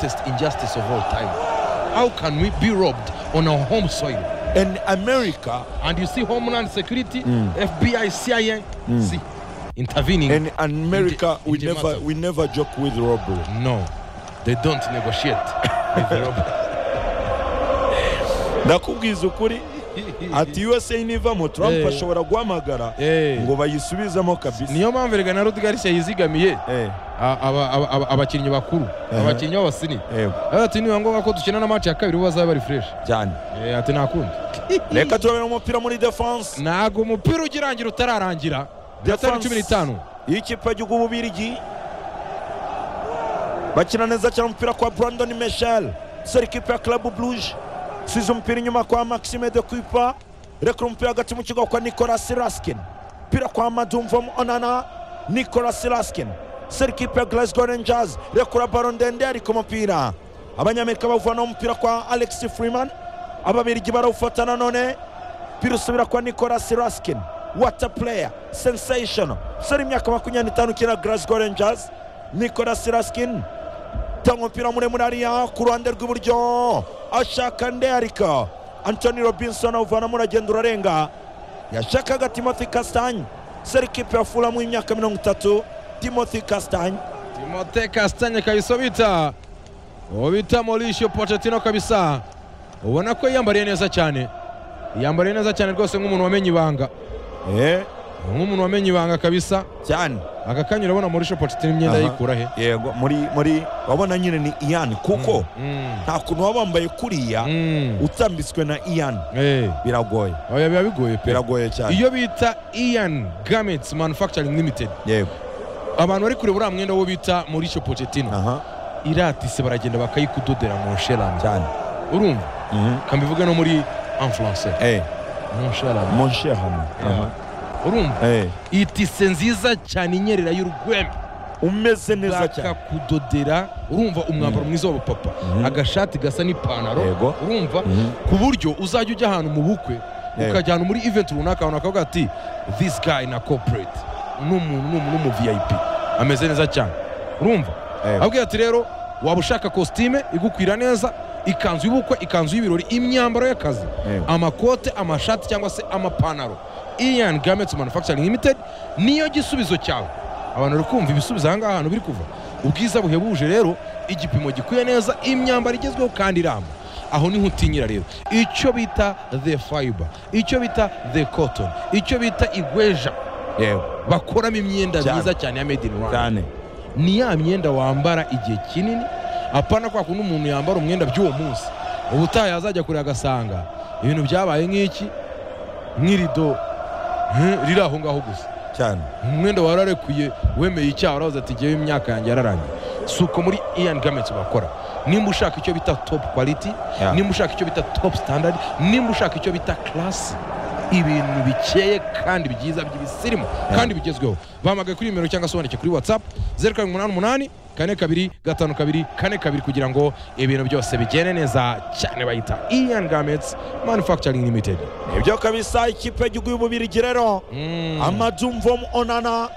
greatest injustice of all time. How can we be robbed on our home soil? And America And you see Homeland Security, FBI, CIA, see, intervening. and In America the- we in the never matter. we never joke with robbery. no, they don't negotiate with the robbers. Ndakubwiza ukuri ati USA nivamo Trump Eh. ashobora guhamagara Eh. ngo bayisubizemo kabisa. niyo mpamvu erega na Ruth Garcia yizigamiye Eh, a- aba- aba- aba- abakinnyi bakuru abakinnyi b'abasini eh, ati nibiba ngombwa ko dukina na match ya kabiri bo bazaba bari fresh cyane. Eh, ati nta kundi Reka turabera umupira muri defense ntabwo umupira ugirangira utararangira Defense. byatari cumi n'itanu y'ikipe y'igihugu bubirigi bakina neza cyane umupira kwa Brandon Michel seri ikipe ya Club Brugge size umupira inyuma kwa Maxime de Kuipa rekura umupira hagati mu kigo kwa Nicolas Raskin umupira kwa Madumvom Onana Nicolas Raskin seri ikipe ya Glasgow Rangers rekura baro ndende ariko umupira abanyamerika bavana umupira kwa Alex Freeman ababirigi barawufata nanone umupira usubira kwa Nicolas Raskin water player sensational umusore w'imyaka makumyabiri n'itanu ukina Glasgow Rangers Nicolas Raskin tanga umupira muremure hariya ku ruhande rw'iburyo ashaka ndearika Anthony Robinson awuvanamo uragenda urarenga yashakaga Timothy Castagne seri kipe ya Fulham w'imyaka mirongo itatu Timothy Castagne Timote Kastanye kabisa bita uwo bita Mauricio Pochettino kabisa ubona ko yiyambariye neza cyane yiyambariye neza cyane rwose nk'umuntu wamenye ibanga eh nk'umuntu wamenye ibanga kabisa cyane aka kanya urabona Mauricio Pochettino imyenda Aha. yikura he yego muri muri wabona nyine ni Ian kuko Mm, nta kuntu waba wambaye kuriya mm, utambitswe na Ian eh, biragoye oya biba bigoye pe biragoye cyane iyo bita Ian Garments Manufacturing Limited yego abantu bari kureba uriya mwenda wo bita Mauricio Pochettino aha iratise baragenda bakayikudodera mu nsherano cyane urumva Mhm. kambivuge no muri en français eh mu nsherano mon cher ami Aha. urumva eh itise nziza cyane inyerera y'urwembe umeze neza cyane bakakudodera urumva umwambaro mwiza w'abapapa Mhm. agashati gasa n'ipantaro Yego. urumva Mhm. ku buryo uzajya ujya ahantu mu bukwe Yego. ukajya ahantu muri event runaka abantu bakavuga ati this guy na corporate n'umuntu ni umu vip ameze neza cyane urumva Yego. abwira ati rero waba ushaka kositime igukwira neza ikanzu y'ubukwe ikanzu y'ibirori imyambaro y'akazi Yego. amakote amashati cyangwa se amapantaro ian garments manufacturing limited niyo gisubizo cyawe abantu bari kumva ibisubizo aha ngaha ahantu biri kuva ubwiza buhebuje rero igipimo gikwiye neza imyambaro igezweho kandi iramba aho niho utinyira rero icyo bita the fiber icyo bita the cotton icyo bita igweja yego bakoramo imyenda Cyane. myiza cyane ya made in rwanda cyane ni ya myenda wambara igihe kinini apana kwa kundi umuntu yambara umwenda by'uwo munsi ubutaha yazajya kure agasanga ibintu byabaye nk'iki nk'irido hmm, riri aho ngaho gusa cyane umwenda wararekuye wemeye icyaha uravuze ati ngewe imyaka yanjye yararangiye si uko muri ian gamets bakora nimba ushaka icyo bita top quality Yeah. nimba ushaka icyo bita top standard nimba ushaka icyo bita class ibintu bikeye kandi byiza by'ibisirimu kandi bigezweho bahamagaye kuri nimero cyangwa se wandike kuri whatsapp zeru karindwi umunani umunani kane kabiri gatanu kabiri kane kabiri kugira ngo ibintu byose bigende neza cyane bayita ian gamets manufacturing limited nibyo kabisa ikipe y'igihugu y'ububirigi rero Mm. amadumvom onana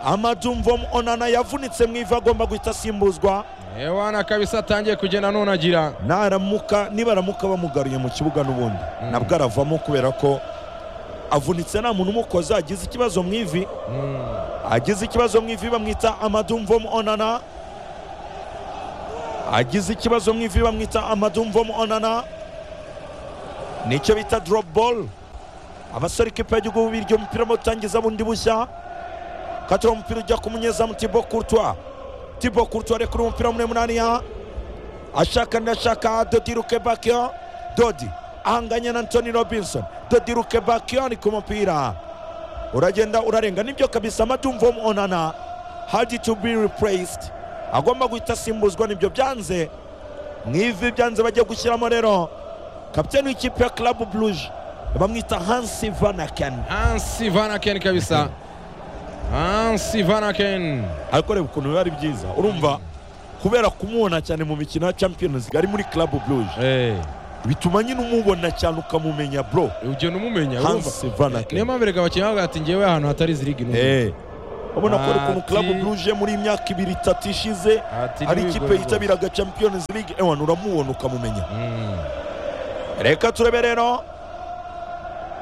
amadumvom onana yavunitse mu ivi agomba guhita asimbuzwa ewana kabisa atangiye kugenda nunagira naramuka nibaramuka bamugaruye mu kibuga n'ubundi nabwo aravamo kubera ko avunitse nta muntu umukoze agize ikibazo mu ivi Mm. agize ikibazo mu ivi bamwita amadumvom onana agize ikibazo mu ivi bamwita amadumvom onana nicyo bita drop ball abasore ikipe y'igihugu bubiryo umupira mu gutangiza bundi bushya katira umupira ujya ku munyezamu tibo kurtwa tibo kurtwa rekura umupira muremure hariya ashaka ndashaka dodi rukebakiyo dodi ahanganye na antoni robinson dodi rukebakiyo ari ku mupira uragenda urarenga nibyo kabisa amadumvo onana hard to be replaced agomba guhita asimbuzwa nibyo byanze mu ivi byanze bajya gushyiramo rero kapiteni w'ikipe ya club bruje bamwita hansi vanaken Hansi Vanaken kabisa Hansi Vanaken ariko reba ukuntu biba ari byiza urumva kubera kumubona cyane mu mikino ya champions league ari muri club bruje eh bituma nyine umubona cyane ukamumenya bro ugenda umumenya urumva hansi niyo vanaken mpamvu reka abakinnyi bavuga ati ngewe ahantu hatari izi ligi numva Eh, urabona ko ari ukuntu Ati- club bluje muri iyi myaka ibiri itatu ishize Ati ari ikipe n'ibigorigori. yitabiraga champions league ewana uramubona ukamumenya Mm. reka turebe rero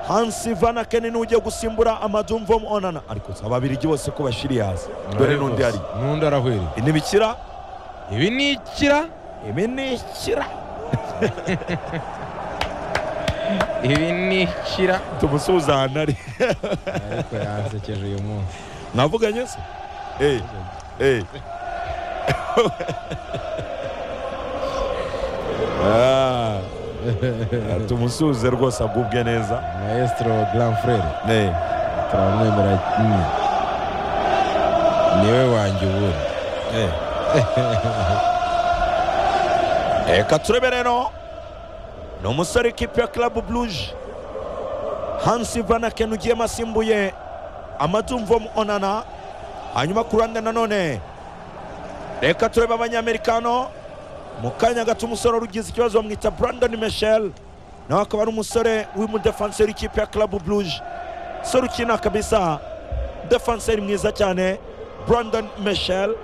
hansi vana keni n'ujya gusimbura amadumvom onana ariko si ababirigi bose ko bashiriye hasi dore Ari n'undi rwose. ari n'undi arahwere intibikira ibi ni ikira ibi ni ikira ibi ni ikira tumusubiza ahantu ari ariko yansekeje uyu munsi mwavuganye se Eh, eh. Ah, tumusuze rwose agubwe neza maestro grand frere Eh, turamwemera mm. niwe wanjye ubundi eh. reka turebe rero ni umusore w'ikipe ya club bluje hansi vanaken ugiyemo asimbuye amadumvo onana hanyuma ku ruhande nanone reka turebe abanyamerikano mu kanya gato umusore wari ugize ikibazo bamwita brandon michel nawe akaba ari umusore w'umudefanseri w'ikipe ya club bluje umusore ukina kabisa defanseri mwiza cyane brandon michel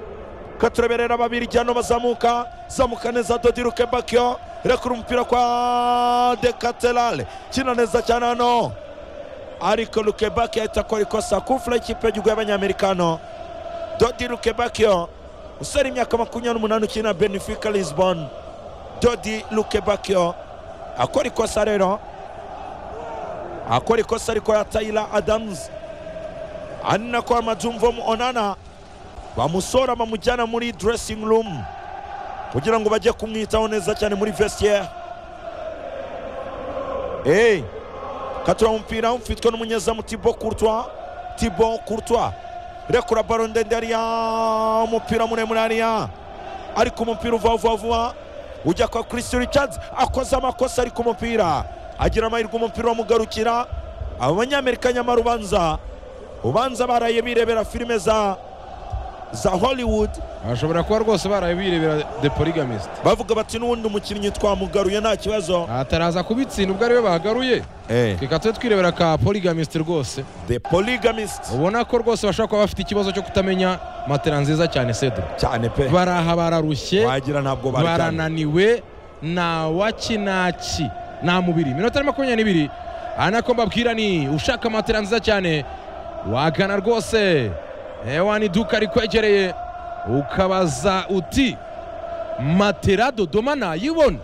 katureberera babiri jyano bazamuka zamuka neza dodiruke bakio rekura umupira kwa dekaterale kina neza cyane hano ariko lukebaki ahita akora ikosa kufura ikipe y'igihugu y'abanyamerikano dodi lukebakio usara imyaka makumyabiri n'umunani ukina benefika lisbon dodi lukebakio akora ikosa rero akora ikosa ariko ya tayila adamuzi ari nako amajumvomu onana bamusora bamujyana muri dressing room kugira ngo bajye kumwitaho neza cyane muri vestiaire hey. katura umupira ufitwe n'umunyezamu tibo kurtwa tibo kurtwa rekura baro ndende hariya umupira muremure hariya ariko umupira uva vuba vuba ujya kwa christian richards akoze amakosa ari ku mupira agira amahirwe umupira wamugarukira aba banyamerika nyamara ubanza ubanza baraye birebera filime za za hollywood bashobora kuba rwose baraye birebera the polygamist bavuga bati n'ubundi umukinnyi twamugaruye nta kibazo ataraza kubitsinda ubwo ariwe bagaruye reka tube twirebera ka polygamist rwose the polygamist ubona ko rwose bashobora kuba bafite ikibazo cyo kutamenya matera nziza cyane sedro cyane pe baraha bararushye wagira ntabwo baryamye barananiwe nta wakinaki nta mubiri iminota ni makumyabiri n'ibiri aha nako mbabwira ni ushaka matera nziza cyane wagana rwose ewa ni iduka rikwegereye ukabaza uti matera dodoma nayibona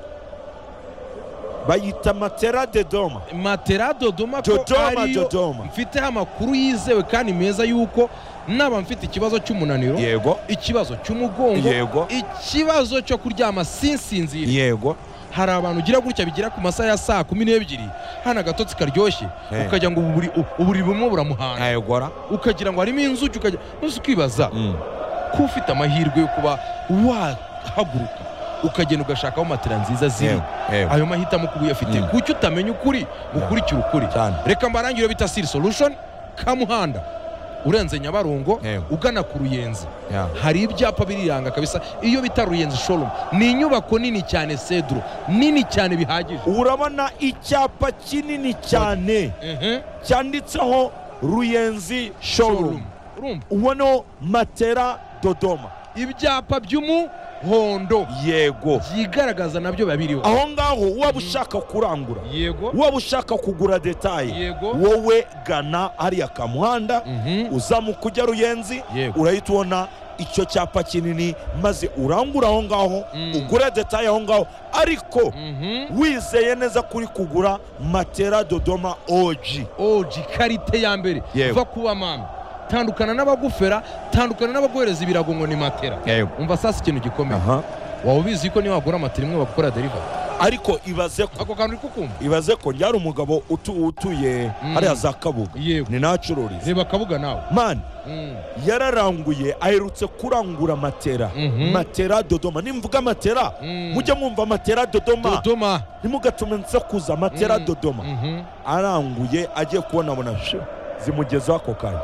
bayita matera de doma matera dodoma ko Dodoma, ariyo Dodoma. mfiteho amakuru yizewe kandi meza y'uko naba mfite ikibazo cy'umunaniro yego ikibazo cy'umugongo Yego. ikibazo cyo kuryama sinsinzire yego hari abantu ugira gutya bigira ku masaha ya saa kumi n'ebyiri hano agatotsi karyoshye Eh. ukagira ngo uburi- u- uburiri bumwe buramuhana yegora ukagira ngo harimo inzuki ukajya maze ukibaza ko ufite amahirwe yo kuba wahaguruka ukagenda ugashakaho matera nziza ziri ayo mahitamo kuba uyafite Mm. kuki utamenya ukuri gukurikira ukuri cyane reka mbarangire bita siri solution kamuhanda urenze nyabarongo Yego. ugana ku ruyenzi Yeah. hari ibyapa biriranga kabisa iyo bita ruyenzi showroom ni inyubako nini cyane sedro nini cyane bihagije urabona icyapa kinini cyane Mhm. cyanditseho ruyenzi showroom Urumva? ubona matera dodoma ibyapa by'umuhondo yego byigaragaza nabyo biba biriho aho ngaho waba ushaka kurangura yego waba ushaka kugura detaye Yego. wowe gana hariya kamuhanda Mhm. uzamuka ujya ruyenzi Yego. urahita ubona icyo cyapa kinini maze urangura aho ngaho Mm. ugura detaye aho ngaho ariko Mhm. wizeye neza kuri kugura matera dodoma oji oji karite ya mbere Yego. va kuba mama tandukana n'abagufera tandukana n'abaguhereza ibirago ngo ni matera umva sasa ikintu gikomeye waba ubizi ko niba wagura matera imwe bagukora deriva ariko ibaze ko ako kantu uri kukumva ibaze ko ryari umugabo utu- utuye Mm. hariya za kabuga yego ni nacururiza reba akabuga nawe mani Mm. yararanguye aherutse kurangura matera Mhm. matera dodoma nimvuga matera Mm. mujye mwumva matera dodoma dodoma nimugatume nse kuza matera Mm. dodoma Mhm. aranguye agiye kubona abona shu zimugezeho ako kanya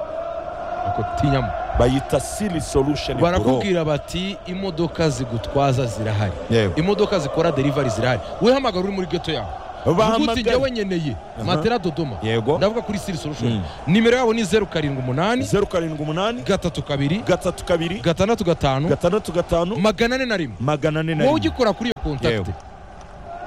ako tinyamo bayita siri solution Bureau. barakubwira bati imodoka zigutwaza zirahari Yego. imodoka zikora derivari zirahari wehamagara uri muri geto yawe uguti njyewe bahamagaye nkeneye matera dodoma Yego. ndavuga kuri sirisi rushuri Mm. nimero yabo ni zeru karindwi umunani zeru karindwi umunani gatatu kabiri gatatu kabiri gatandatu gatanu gatandatu gatanu magana ane na rimwe magana ane na wowe rimwe ugikora kuri iyo kontakite Yewe.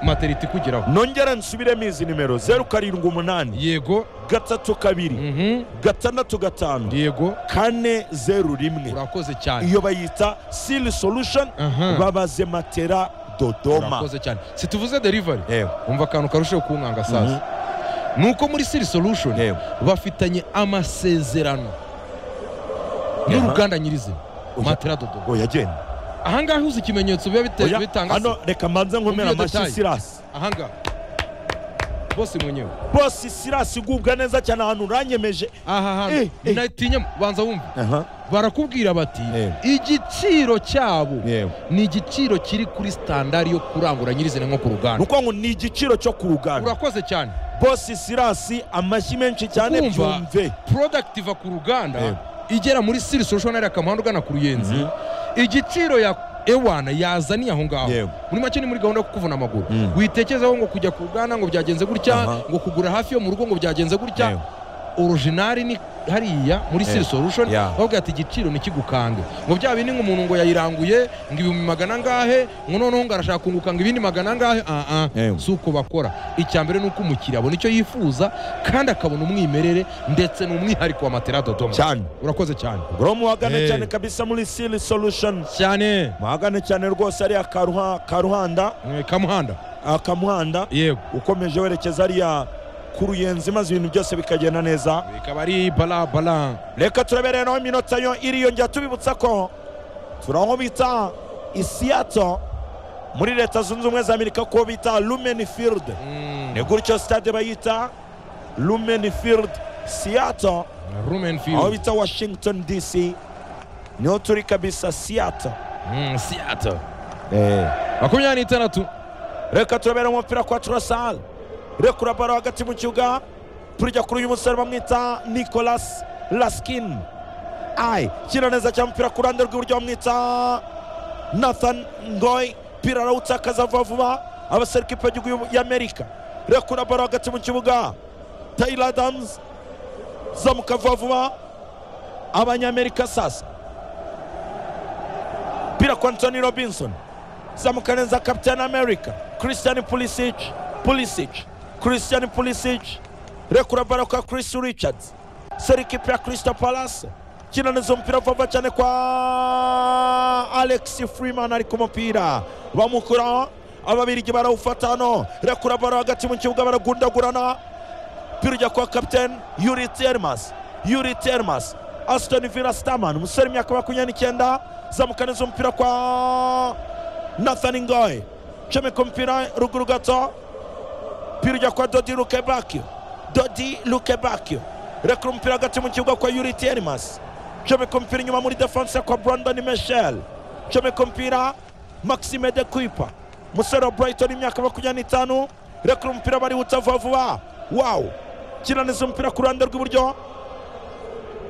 materinite ikugeraho nongera nsubiremo izi nimero zeru karindwi umunani yego gatatu kabiri mhm, gatandatu gatanu yego kane zeru rimwe urakoze cyane iyo bayita sili solution Aha. babaze matera dodoma urakoze cyane situvuze derivari yewe umva akantu karushaho kunkanga sasa nuko muri siri solution Yego. bafitanye amasezerano n'uruganda nyirizina Oya. matera dodoma oya genda ahangaha uzi ikimenyetso biba bite- Oya, bitanga se. hano reka mbanze nkomera Umbwire amashyi detail. sirasi ahangaha bose mwenyewe bose sirasi igubwa neza cyane ahantu uranyemeje aha hantu Eh, eh. natinya banza wumve barakubwira bati Yewe. igiciro cyabo Yewe. ni igiciro kiri kuri standard yo kurangura nyirizina nko ku ni ruganda ukuvuga ngo ni igiciro cyo ku ruganda urakoze cyane bose sirasi amashyi menshi cyane kumva byumve product iva ku ruganda Yego. igera muri siri social ari akamahanda ugana ku ruyenzi igiciro ya ewana yazaniye aho ngaho Yego. muri make ni muri gahunda yo kukuvuna amaguru Mm. witekerezaho ngo kujya ku ruganda ngo byagenze Aha. gutya ngo kugura hafi yo mu rugo ngo byagenze gutya Yego. originari ni hariya muri siri Yego. solution Yeah. bavuga ati igiciro ntikigukange ngo bya bindi ngo umuntu ngo yayiranguye ngo ibihumbi magana angahe ngo noneho ngo arashaka kunguka ngo ibindi magana angahe ah Yego. si uko bakora icya mbere ni uko umukiriya abona icyo yifuza kandi akabona umwimerere ndetse n'umwihariko wa matera dodoma cyane urakoze cyane bro muhagane Eh. cyane kabisa muri sili solution cyane muhagane cyane rwose ariya karuha- karuhanda Eh, kamuhanda akamuhanda yego ukomeje werekeza ariya ku ruyenzi maze ibintu byose bikagenda neza ikaba ari bara bara reka turebere naho iminota yo iriyongera tubibutsa ko turi aho bita isiyato muri leta zunze ubumwe za amerika ko bita lumeni field ni gutyo sitade bayita lumeni field siyato rumen aho field bita washington dc niho turi kabisa siyato Mm, seattle makumyabiri n'itandatu reka turabera umupira kwa turasal rekura baro hagati mu kibuga turya kuri uyu musore bamwita nicolas laskin ai kina neza cyane umupira ku ruhande rw'iburyo bamwita nathan ngoy pira arawutakaza vuba vuba abaserukipe y'igihugu y'amerika rekura baro hagati mu kibuga taylor adams zamuka vuba vuba abanyamerika sasa pira kwa antony robinson zamuka neza captain america christian pulisic pulisic christian pulisic rekura bara kwa chris richards seri ikipe ya crystal palace kina neza umupira vuba cyane kwa alex freeman ari ku mupira bamukuraho ababirigi barawufata hano rekura bara hagati mu kibuga baragundagurana umupira ujya kwa kapiteni yuri termas yuri termas asitoni vila staman umusore imyaka makumyabiri n'icyenda zamuka neza umupira kwa nathani ngoye comeka umupira ruguru gato umupira ujya kwa dodi lukebakio dodi lukebakio rekura umupira hagati mu kibuga kwa yuri termas comeka umupira inyuma muri defense kwa brandon michel comeka umupira maxime de kuipa umusore wa brighton imyaka makumyabiri n'itanu rekura umupira barihuta vuba vuba wawu kina neza umupira ku ruhande rw'iburyo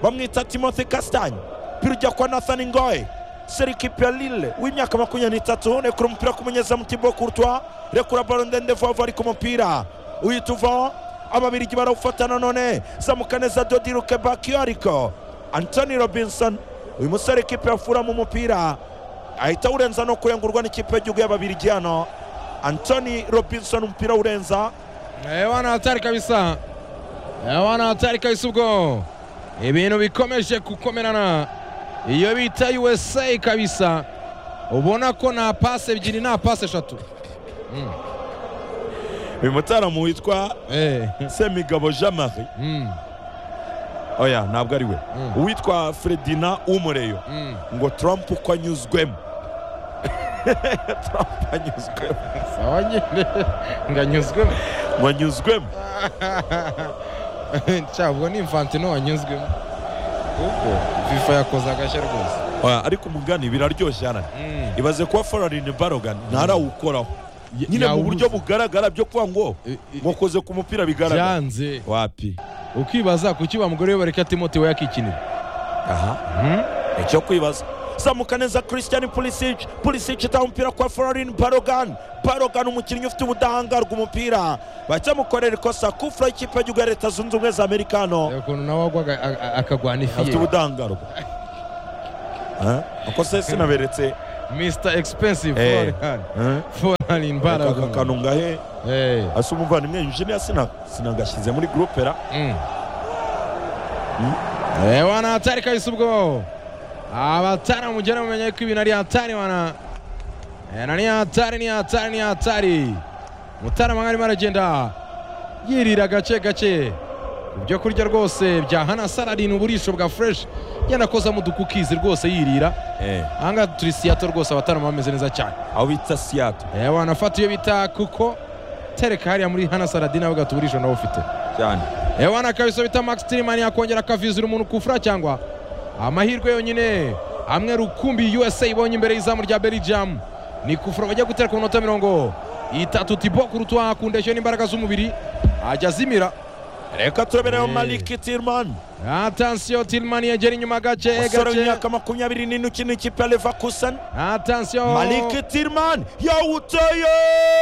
bamwita timothy castagne umupira ujya kwa nathan ngoye serikipe ya lille w'imyaka makumyabiri n'itatu rekura umupira ku munyezamu tibo kurtwa rekura baro ndende vuba vuba ari ku mupira uhita uvaho ababirigi barawufatana none zamuka neza dodi rukebakiyo ariko antony robinson uyu musore ikipe yafura mu mupira ahita awurenza no kurengurwa n'ikipe y'igihugu y'ababirigi hano antony robinson umupira awurenza Eh, wana hatari kabisa Eh, wana hatari kabisa ubwo ibintu bikomeje gukomerana iyo bita usa kabisa ubona ko nta pasi ebyiri nta pasi eshatu uyu mutaramu witwa Eh, semigabo jean marie mm, oya ntabwo ari we Mm. uwitwa fredina umureyo mm. ngo trump uko anyuzwemo trump anyuzwemo sawa nyine nganyuzwemo ngo anyuzwemo nshya ubwo ni infantino wanyuzwemo kuko fifa yakoze agashya rwose oya ariko umugani biraryoshye cyane Mm. ibaze kuba forarini barogan ntarawukoraho Ya- nyine mu yawubuze. buryo bugaragara byo kuvuga ngo I- i- mwakoze ku mupira bigaragara byanze wapi ukibaza kuki ba mugore we bareka timoti we yakikinira aha icyo kwibaza zamuka neza christian pulisic pulisic itaha umupira kwa forarini barogan parogan umukinnyi ufite ubudahangarwa umupira bahita bamukorera ikosa kufura y'ikipe y'igihugu ya leta zunze ubumwe za amerika hano reba ukuntu nawe wagwaga a- a- akagwana ifi afite ye ubudahangarwa Eh? uko se sinaberetse misita egipensive Eh. forehand eh? forehand aka imbaraga kantu ngahe Eh. asa umuvandimwe injiniya sina- sinagashyize muri gurupe ra Mm. Eh, wana hatari kabisa ubwo abatari mugera mumenye ko ibintu ari hatari wana Eh, na ni hatari ni hatari ni hatari mutaramanga arimo aragenda yirira gake gake ibyo kurya rwose bya hana saladin uburisho bwa fresh yenda akozamo udukukizi rwose yirira ahangaha turi siyato rwose abatarama bameze neza cyane aho bita siyato Eh, wana fata iyo bita kuko tereka hariya muri hana saladin nawe ugahita uburisho nawe ufite cyane ewana kabisa bita max tirimani yakongera akavizira umuntu kufura cyangwa amahirwe yonyine amwe rukumbi usa ibonye imbere y'izamu rya belgium ni kufura bajya gutera ku minota mirongo itatu tibo ku rutwa ku ndeshyo n'imbaraga z'umubiri ajya azimira reka turebereho Eh. maliki tirimani atansiyo tirimani yegera inyuma gake umusore gake w'imyaka makumyabiri n'ine ukina ikipe ya levakusani atansiyo maliki tirimani yawuteye